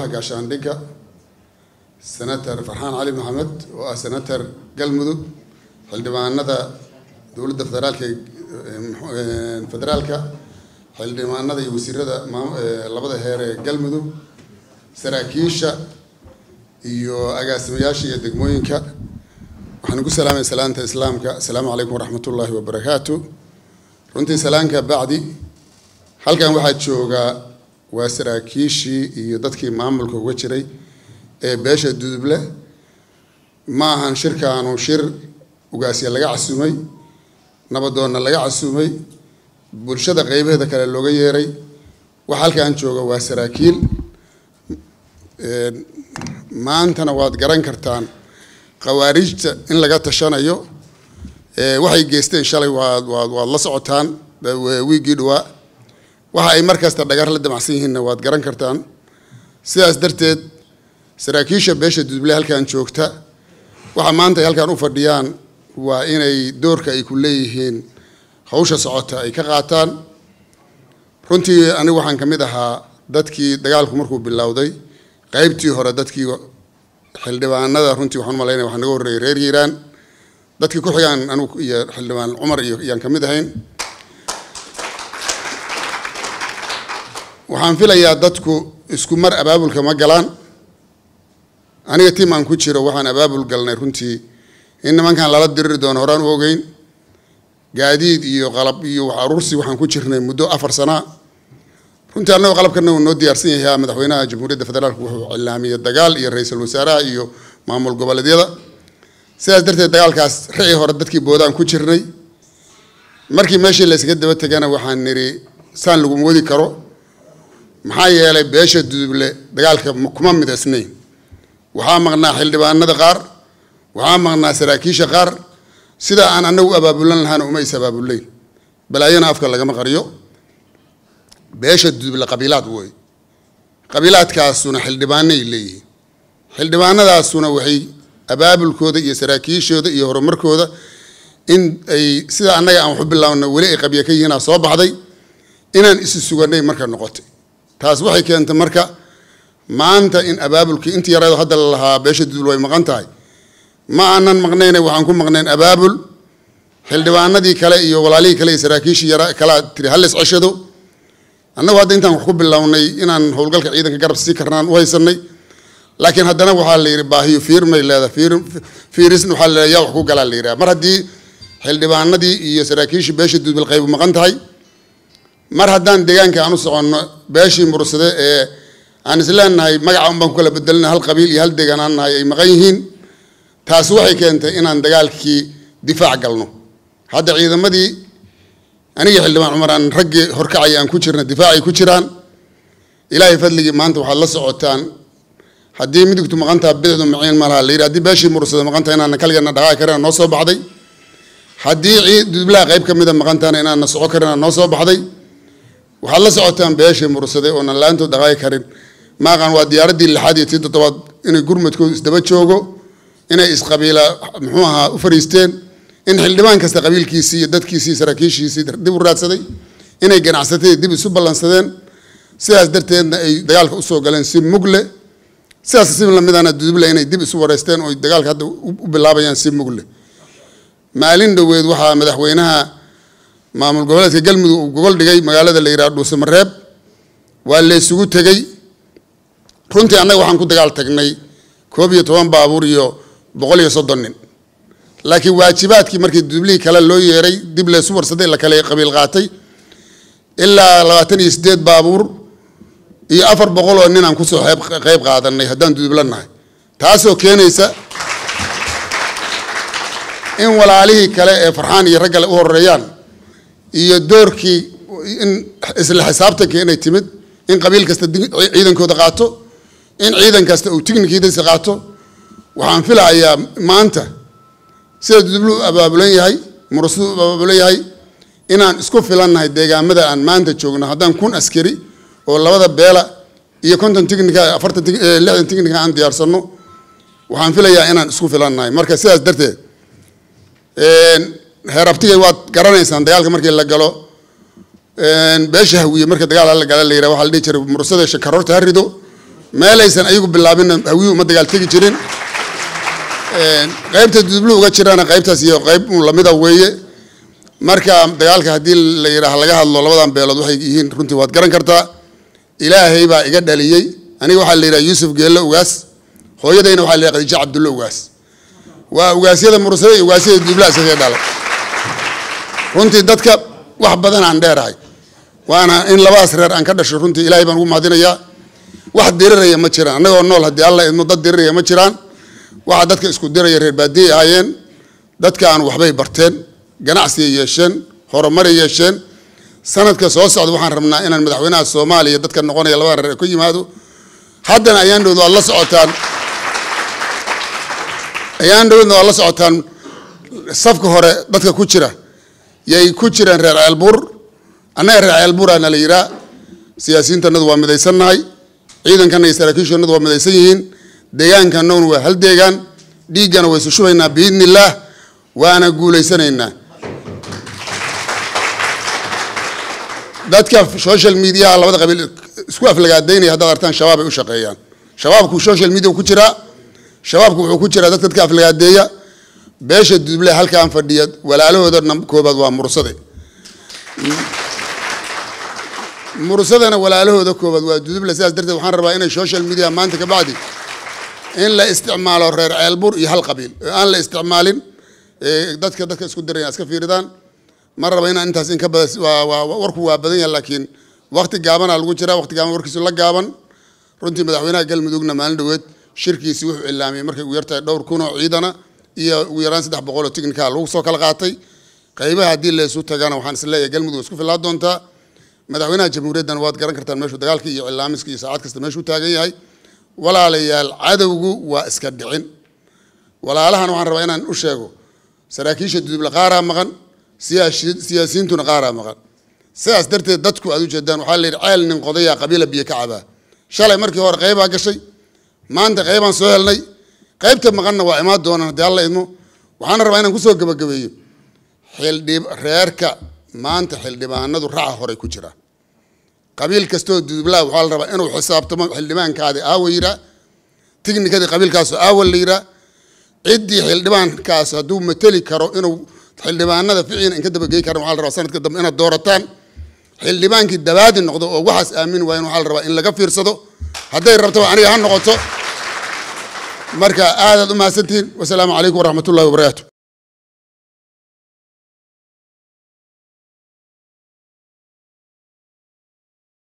golaha gaashaandhigga senator farxaan cali maxamed oo ah senator galmudug xildhibaanada dowladda federaalka federaalka xildhibaanada iyo wasiirada labada heer ee galmudug saraakiisha iyo agaasimayaasha iyo degmooyinka waxaan ku salaamay salaanta islaamka asalaamu calaykum waraxmat ullaahi wabarakaatu runtii salaanka bacdi halkan waxaa joogaa waa saraakiishii iyo dadkii maamulka uga jiray ee beesha duduble ma ahan shirkaanu shir ugaasya laga casumay nabadoonna laga casumay bulshada qeybaheeda kale looga yeeray waxa halkan jooga waa saraakiil maantana waad garan kartaan khawaarijta in laga tashanayo waxay geysteen shalay waad waad waad la socotaan wiiggii dhawaa waxa ay markasta dhagar la damacsan yihiinna waad garan kartaan sidaas darteed saraakiisha beesha duduble halkan joogta waxa maanta ay halkan u fadhiyaan waa inay doorka ay ku leeyihiin hawsha socota ay ka qaataan runtii anigu waxaan ka mid ahaa dadkii dagaalku markuu bilowday qaybtii hore dadkii xildhibaanada runtii waxaan umalaynaya waxaa naga horreeyay reer hiiraan dadkii ku xigaan anigu iyo xildhibaan cumar iyo iyaan ka mid ahayn waxaan filayaa dadku isku mar abaabulka ma galaan aniga tiim aan ku jiro waxaan abaabul galnay runtii in nimankan lala diriri doono horaan u ogeyn gaadiid iyo qalab iyo wax aruursi waxaan ku jirnay muddo afar sanaa runtii annagoo qalabkana uu noo diyaarsan yahay madaxweynaha jamhuuriyadda federaalk wuxuu cilaamiyey dagaal iyo ra-iisul wasaaraha iyo maamul goboleedyada sidaas darteed dagaalkaas ricii hore dadkii boodaan ku jirnay markii meeshii laysaga daba tegana waxaan nidhi saan laguma wadi karo maxaa yeelay beesha duduble dagaalka kuma midaysnayn waxaa maqnaa xildhibaanada qaar waxaa maqnaa saraakiisha qaar sida aan anagu abaabulan lahaana uma is abaabulayn balaayana afka lagama qariyo beesha duduble qabiilaad wey qabiilaadkaasuna xildhibaanay leeyihiin xildhibaanadaasuna waxay abaabulkooda iyo saraakiishooda iyo horumarkooda in ay sida annaga aan waxu bilaabno weli ay qabya ka yihiinaa soo baxday inaan isi suganay marka noqotay taas waxay keentay marka maanta in abaabulkii intii yareedo hadda la lahaa beesha duduble way maqan tahay ma aanan maqnayne waxaan ku maqnayn abaabul xildhibaanadii kale iyo walaalihii kale iyo saraakiishii yara kalaa tiri halles ceshado annagu hadda intaan wax ku bilownay inaan howlgalka ciidanka garab sii karnaan u haysanay laakiin haddana waxaa la yidhi baahiyo fiirmay leedahay fiir fiirisna waxaa la yaa wax ku galaa la yidhaha mar haddii xildhibaanadii iyo saraakiishii beeshii duduble qaybu maqan tahay mar haddaan deegaanka aan u soconno beeshii mursade ee aan isleenahay magaca un baan ku kala bedelina hal qabiil iyo hal deegaan aan nahay ay maqan yihiin taasi waxay keentay inaan dagaalkii difaac galno hadda ciidamadii aniga xildhibaan cumar aan raggii horkacaya aan ku jirna difaacay ku jiraan ilaahay fadligii maanta waxaad la socotaan haddii midigtu maqantaha bidixdu maciin malaha la yidhi haddii beeshii mursada maqantaha inaana kaligeena dhaqaaqi karina noo soo baxday haddii dudublaha qayb ka mida maqantahana inaana soco karina noo soo baxday waxaad la socotaan beeshii mursade oonan la-aantood dhaqaaqi karin maaqan waa diyaaraddii lixaad iyo tii toddobaad inay gurmadkoodu isdaba joogo inay isqabiila muxuu ahaa u fariisteen in xildhibaan kasta qabiilkiisii iyo dadkiisii saraakiishiisii dib u raadsaday inay ganacsatadii dib isu ballansadeen sidaas darteedna ay dagaalka usoo galeen si mugle sidaas si lamidana duduble inay dib isu wareysteen oo dagaalka hadda u bilaabayaan si mugle maalin dhoweed waxaa madaxweynaha maamul goboleedka galmudug uu gogol dhigay magaalada la yidhaha dhuusamareeb waa la isugu tegey runtii annaga waxaan ku dagaal tagnay koob iyo toban baabuur iyo boqol iyo soddon nin laakiin waajibaadkii markii dublihii kale loo yeeray dib laysu warsaday la kale qabiil qaatay ilaa labaatan iyo siddeed baabuur iyo afar boqol oo nin aan kusoo qayb qaadanay haddaan dudubla nahay taasoo keenaysa in walaalihii kale ee farxaan iyo raggale u horeeyaan iyo doorkii in isla xisaabtankii inay timid in qabiil kasta ciidankooda qaato in ciidan kasta uu tignikiidasi qaato waxaan filahayaa maanta sida dudublu abaabulan yahay murasadu abaabulan yahay inaan isku filannahay deegaamada aan maanta joogno haddaan kun askari oo labada beela iyo konton tignika afartan lixdan tignika aan diyaarsanno waxaan filayaa inaan isku filannahay marka sidaas darteed heerabtigay waad garanaysaan dagaalka markii la galo beesha hawiye marka dagaal la gala la yidhaha waxaa la dhihi jiray mursada shakaroorta ha rido meelaysan ayagu bilaabinna hawiyu uma dagaal tegi jirin qaybta dudublu uga jirana qaybtaas iyo qayb lamida weeye marka dagaalka haddii la yidhaah laga hadlo labadan beelood waxay yihiin runtii waad garan kartaa ilaahay baa iga dhaliyey aniga waxaa la yidhaha yuusuf geelle ugaas hooyadayna waxaa la yidhaha khadiijo cabdulle ugaas waa ugaasyada mursada iyo ugaasyada dudubla isaga dhalay runtii dadka wax badan aan dheerahay waana in labadaas reer aan ka dhasho runtii ilaahay baan ugu mahadinayaa wax diriraya ma jiraan annagoo nool haddii alla idmo dad diriraya ma jiraan waxaa dadka isku diraya reer baadiyay ahaayeen dadka aan waxbay barteen ganacsiya yeesheen horumaray yeesheen sanadka soo socda waxaan rabnaa inaan madaxweynaha soomaaliya dadka noqonaya labada reer ka yimaado haddana ayaan dhowd waad la socotaan ayaan dhowdna waad la socotaan safka hore dadka ku jira yay ku jireen reer ceelbuur annaga reer ceelbuuraana la yihaa siyaasiyiintanadu waa midaysannahay ciidankana iyo saraakiishannadu waa midaysan yihiin deegaankanaguna waa hal deegaan dhiiggana waysu shubaynaa biidni illaah waana guulaysanaynaa dadka social mediaha labada qabiil isku aflagaadaynaya haddaad artaan shabaab ay u shaqeeyaan shabaabku social media ku jiraa shabaabku wuxuu ku jiraa dadka dadka aflagaadeeya beesha duduble halkaan fadhiya walaalahooda koobaad waa mursade mursadana walaalahooda koobaad waa duduble sidaas darteed waxaan rabaa inay social media maanta ka bacdi in la isticmaalo reer ceelbur iyo hal qabiil aan la isticmaalin dadka dadka isku diraya iska fiiridaan ma raba inaan intaas in ka bada warku waa badan yahay laakiin wakti gaabana lagu jiraa wakti gaaban warkiisu la gaaban runtii madaxweynaha galmudugna maalin dhoweed shirkiisi wuxuu ilaamiyey markay ugu yartahay dhowr kun oo ciidana iyo ugu yaraan saddex boqol oo tignika lagu soo kala qaatay qaybaha haddii la isu tagana waxaan is leeyahay galmudug isku filaa doontaa madaxweynaha jamhuuriyaddan waad garan kartaan meeshuu dagaalka iyo cilaamiska iyo saacad kasta meeshuu taagan yahay walaalayaal cadowgu waa iska dhicin walaalahan waxaan rabaa inaan u sheego saraakiisha duduble qaaraa maqan siyaasiyiintuna qaaraa maqan sidaas darteed dadku aad ujeedaan waxaa la yidhi ceel nin qodayaa qabiila biyo ka cabaa shalay markii hore qaybaa gashay maanta qaybaan soo helnay qaybta maqanna waa imaan doonaan haddii alla idmo waxaana rabaa inaan kusoo gabagabeeyo xildhib reerka maanta xildhibaanadu raca horey ku jira qabiil kastoo dudublaa waxaa la rabaa inuu xisaabtamo xildhibaankaadi aawa yiraa tignikadii qabiilkaasu aawa la yiraa ciddii xildhibaankaas hadduu mateli karo inuu xildhibaanada ficiina inka dabagey karan waxaa la rabaa sanadka dambe inaad doorataan xildhibaankii dabaadi noqdo oo waxaas aamin waayan waxaa la rabaa in laga fiirsado hadday rabtaba aniga ha noqoto marka aadaad u mahadsantihiin wasalaamu calaykum waraxmat ullahi wabarakaatu